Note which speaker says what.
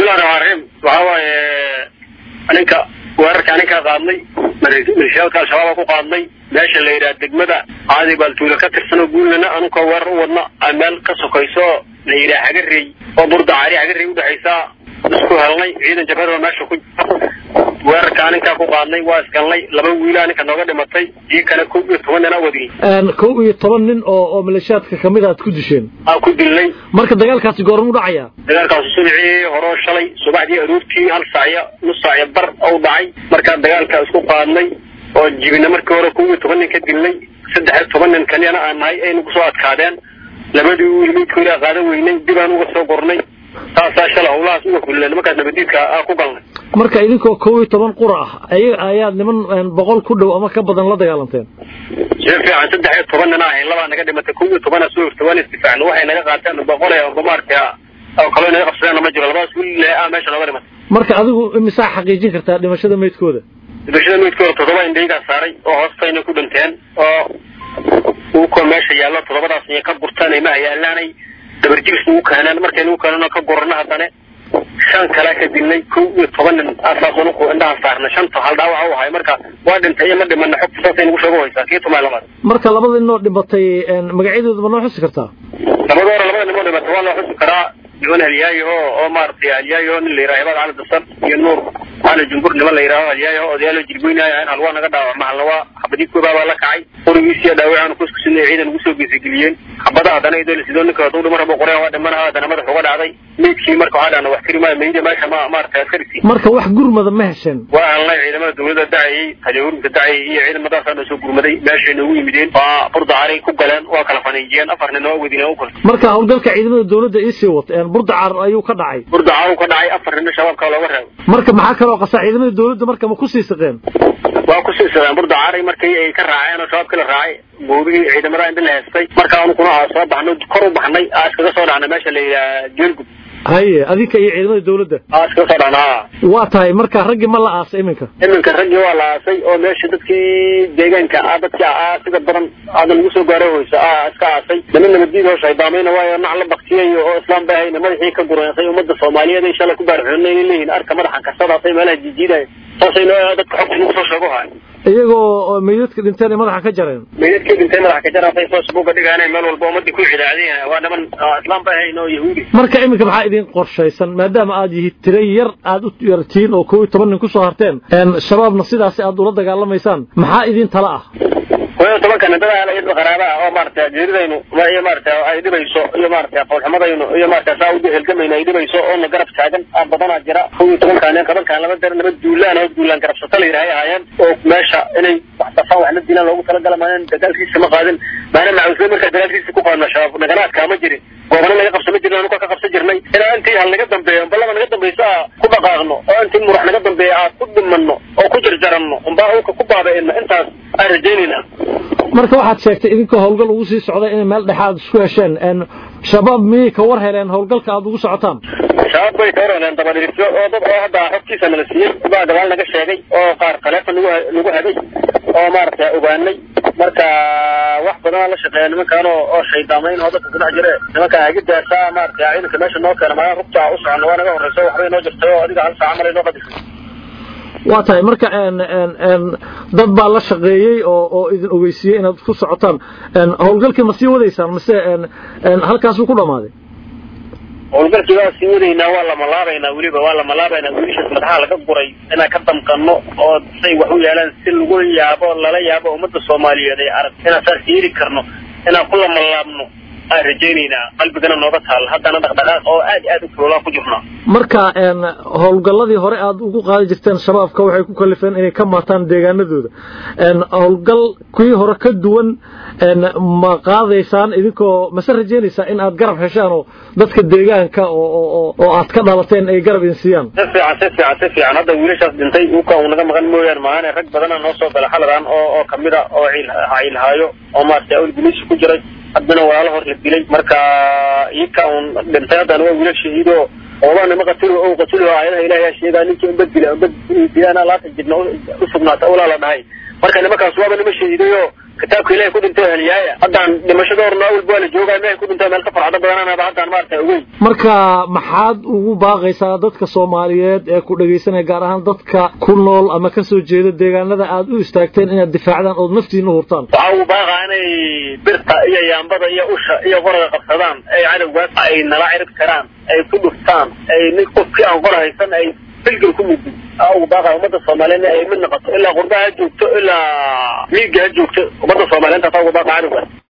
Speaker 1: bismillahi raxmaan raxiim waxaa waaye ninka weerarka ninkaa qaadnay maleeshiyaalka al-shabaaba ku qaadnay meesha la yidhaha degmada caadi baaltuula ka tirsanoo guulana anuka weerar u wadna meel ka sokayso la yidhaha hagarey oo burdacaari hagarey udhexaysaa isku helnay ciidan jabhadoo meesha ku weerarkaa ninkaa ku qaadnay waa isgalnay laba wiilaa ninka nooga dhimatay ii kale kow iyo toban nina wadiyey
Speaker 2: kow iyo toban nin oo oo maleeshiyaadka kamid aad ku disheen
Speaker 1: aa ku dilnay
Speaker 2: marka dagaalkaasi goormu dhacaya
Speaker 1: dagaalkaasi subixii horoo shalay subaxdii aroortii hal saacyo nus saacyo bar ou dhacay markaa dagaalka isku qaadnay oo jibina markii hore kow iyo toban nin ka dilnay saddex iyo toban nin kaniyana aan nahay ay nagu soo adkaadeen labadii wiil midkoodii qaadan weynay dib aan uga soo gornay saasaa shala hawlahaas uga kulleen markaas nabadiidka aa ku galnay
Speaker 2: marka idinkoo kow iyo toban qura ah ayaga ayaad niman boqol ku dhow ama ka badan la dagaalanteen
Speaker 1: si fiican saddex iyo toban nina ahayn labaa naga dhimatay kow iyo tobana soo hirta waan isdifaacna waxay naga qaateen boqol ee maaragtay oo kaloo naga qabsadeen ma jiro labadaas wiil ah meesha nooga dhimatay
Speaker 2: marka adigu imisaa xaqiijin kartaa dhimashada meydkooda
Speaker 1: dhimashada meydkooda toddoba indhaygaa saaray oo hoostayna ku dhinteen oo uukoo meesha yaallo toddobadaas iyo ka gurtaan ma yaalaanay dabarjibis ugu keeneen markaynu u keenano ka gurano haddana shan kalea ka dilnay kow iyo toban nin asaasunu indhahan saarnay shanta hal dhaawaca u ahay marka waa dhintay iyo ma dhimana xogta saasay nagu sheego haysaa kii tumaa lamaad
Speaker 2: marka labada ninoo dhimatay magacyadooda ma noo xusi kartaa
Speaker 1: labada hore labada nimoo dhimatay waa loo xusi karaa niman halyaayo oo maaragtay halyaayo nin la yidhaha hebaad cali dasan iyo nuur cali jumbur niman la yidhaaho halyaayo odayaalo jirgoynaayo in halwaa naga dhaawacma halna waa xabadii koobaa baa la kacay qorigiisiyo dhaawacaanu kuskusinay ciidan ugu soo geesageliyeen xabada haddana idoo sidoo ninka hadduu dhima rabo qoreen waa dhimanaha haddana madax uga dhacday meydkii marka waxaa dhahna wax tiri maayo meyda meesha ma maaragtay askarisi
Speaker 2: marka wax gurmada ma hesheen
Speaker 1: waa helnay ciidamada dawladda dacayay taliyahurinka dacayay iyo ciidamadaasaan soo gurmaday meeshay noogu yimideen waa burdacaray ku galeen waa kala faniijiyeen afar nin oo wadina u kultay
Speaker 2: marka howlgalka ciidamada dawladda iisii wata burdacar ayuu ka dhacay
Speaker 1: burdacar uu ka dhacay afar nin shabaabka looga reebo
Speaker 2: marka maxaa kaloo qasaa ciidamada dawladda marka ma ku sii saqeen
Speaker 1: waa ku sii saqeen burdacaray markii ay ka raaceen oo shabaabkii la raacay goobihii ciidamada inta la heestay marka anukuna aa soo baxno kor u baxnay aa iskaga soo dhacnay meesha la yidhaha geelgud
Speaker 2: haye adinka iyo ciidamada dawladda
Speaker 1: aa iskaga soo dhacna
Speaker 2: waa tahay marka raggii ma la aasay iminka
Speaker 1: iminka raggii waa la aasay oo meesha dadkii deegaanka ah dadkii aa sida badan aada lagu soo gaaro hoysa aa iska aasay niman nabaddiid oo shaydaamayna waayo nac la baktiyay oo islaam bay hayna madaxii ka gureensay ummadda soomaaliyeed ay shalay ku baarxoonay inay leeyihiin arka madaxan kasadaasay meelaha jiijiidaya saasay noo dadka xogta nagu soo sheego haay
Speaker 2: iyagoo meydadka dhinteen ay madaxa ka jareen
Speaker 1: meydadkii dhintay madaxa ka jareen facebooka dhigaanay meel walba ummadii ku cidaadeen waa niman islaam bay hayn oo yahuudi
Speaker 2: marka iminka maxaa idin qorshaysan maadaama aad yihi tira yar aad u yartiin oo kow iyo toban nin kusoo harteen shabaabna sidaasi aad ula dagaalamaysaan maxaa idin tala ah
Speaker 1: kow iyo tobanka nin dad qaraaba ah oo maaragtay jeeridaynu iyo maaragtay ay dhibayso iyo maaragtay qoolxumadaynu iyo maaragtay saa u helgamayno ay dhibayso oona garab taagan aa badanaa jira kow iyo tobankaa nin tobankaan laba dar laba duulaan oo duulaan garabsata la yidhahay ahaayeen oo meesha inay wax dafaan wax la dilaan loogu talagala maanan dagaalkiisa ma qaadin maana macawisle markaa dagaalkiisa ku qaadna shabaab naganaadkaa ma jirin goobana naga qabsama jirin anu ka qabsan jirnay ilaa intii hal naga dambeeyo balaba naga dambayso aa ku dhaqaaqno oo intii murax naga dambeeya aa ku dhimanno oo ku jarjaranno umbaa ulka ku baabaina intaas aan rajaynayna
Speaker 2: marka waxaad sheegtay idinkoo howlgal ugu sii socday inay meel dhexe aad isku hesheen shabaab miyay ka war heleen howlgalka aad ugu socotaan
Speaker 1: shabaab bay ka war heleen dabadhirisyo oo dad oo hadda xogtiisa nala siiyey baa gadaal naga sheegay oo qaar taleefon nagu nagu hagay oo maaragtay ogaanay marka wax badanaa la shaqeeya nimankaan oo oo shaydaamayn oo dadka kudhex jire nimanka hagidaasa maaragtay ciidanka meesha noo keena maaa rugta u socono waa naga horreyso waxbay noo jirtay oo adiga hal saaca malay noo qadisay
Speaker 2: waa tahay marka dad baa la shaqeeyey oo oo idin ogeysiiyey inaad ku socotaan howlgalkii ma sii wadaysaan mise halkaasuu ku dhammaaday
Speaker 1: howlgalkii waa sii wadaynaa waa lamalaabaynaa weliba waa lamalaabaynaa wiilashaas madaxaha laga guray inaan ka damqano oo say wax u yeelaan si lagu yaabo lala yaabo ummadda soomaaliyeed ay arag inaan saas yeeli karno inaan ku lamalaabno aan rajaynaynaa qalbigana nooga taal haddana dhaqdhaqaaq oo aad aad u kulolaa ku jirnaa
Speaker 2: marka howlgalladii hore aad ugu qaadi jirteen shabaabka waxay ku kalifeen inay ka maataan deegaanadooda howlgal kuwii hore ka duwan ma qaadaysaan idinkoo mase rajaynaysaa in aad garab heshaan oo dadka deegaanka oo aad ka dhalateen ay garab idin siiyaan
Speaker 1: si fiican si fiican si fiican hadda wiilashaas dhintay uka uu naga maqan mooyaan maahane rag badana noo soo gala xaladan oo oo kamida oo ciilhaayo oo maaragtay awlguniisi ku jiray haddana walaalo hor la dilay marka iyaka un dhintay haddana waa wiilal shahiido oobaa nima qatilo o qatilo aayadaha ilahi sheegaa ninkii unbad dila unbad dilaana laatan jidna usugnaata ulaa la dhahay marka nimankaas waaba nima shahiidayo kitaabka ilahay ku dhintay heliyaaya haddaan dhimashadoorna awalba waa la joogaa mehay ku dhintay meel ka farxado badananaba haddaan maarata ogeyn
Speaker 2: marka maxaad ugu baaqaysaa dadka soomaaliyeed ee ku dhegaysanaya gaar ahaan dadka ku nool ama ka soo jeeda deegaanada aad u istaagteen inaad difaacdaan ood naftiina u hurtaan
Speaker 1: waxaa ugu baaqaa inay birta iyo yaambada iyo usha iyo qoraga qabsadaan ay cadowgaas ay nala cirib karaan ay ku dhuftaan ay nin qofkii aan qora haysan ay filgil ku muddo aa ugu baaqaa ummadda soomaaliyeed ay mid noqoto ilaa qurba ha joogto ilaa miiga ha joogto ummadda soomaaliyeed taasaa ugu baaqa cadowgaas